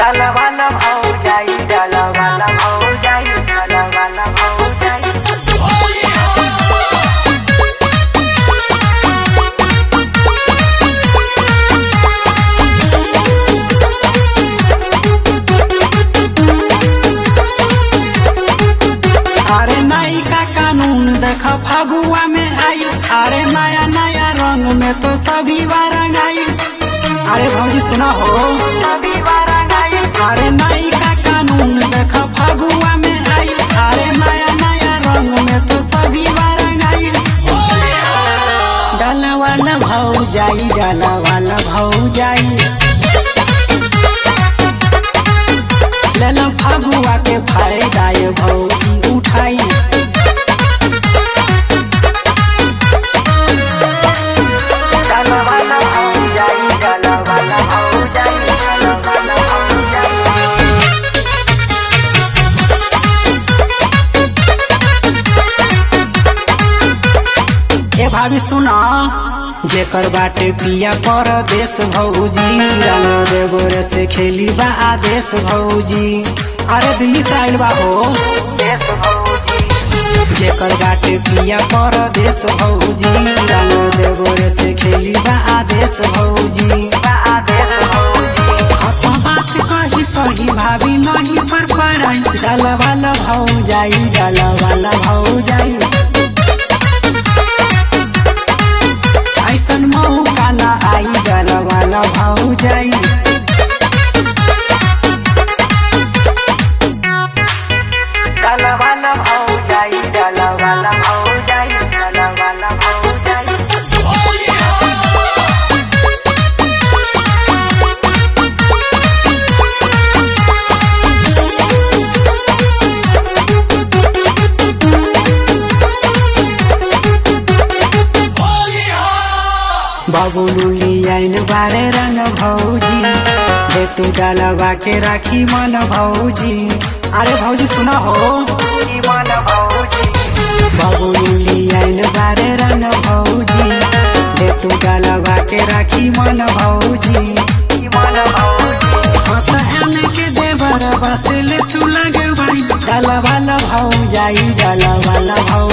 डलवाला भौजाई डलवाला भौजाई डलवाला भौजाई अरे नई का कानून देख फगुआ में आई अरे नया नया रंग में तो सभी रंग आई अरे भौजी सुना हो सभी वारंगाई अरे नई का कानून देख फगुआ में आई अरे नया नया रंग में तो सभी रंग आई डाला वाला भाऊ जाई डाला वाला भाऊ जाई लेला फगुआ के फायदा ये भौजी उठाई डलवाला भौजाई डलवाला भौजाई डलवाला भौजाई ए भाभी सुना जेकर बाटे पिया परदेश भौजी रंग देवरे से खेली बा आदेश भौजी अरे दिल्ली से आइल बा हो देश भौजी जेकर बाटे पिया परदेश भौजी रंग देवरे से खेली बा आदेश भौजी आदेश भौजी हत बात कही सही भाभी नहीं पर पराई डाल वाला भाऊ जाई डाल वाला भाऊ जाई ऐसन मौका ना आई डाल वाला भाऊ जाई डलवाला भौजाई डलवाला भौजाई डलवाला भौजाई बाबू लुली आइन बारे रंग भौजी दे तू डालवा के राखी मन भौजी अरे भौजी सुना हो मन भौजी बाबू लुली आइन बारे रंग भौजी दे तू डालवा के राखी मन भौजी मन भौजी पता एने के देवर बसले तू लगे भाई डाला वाला भाऊ जाई डाला वाला भाऊ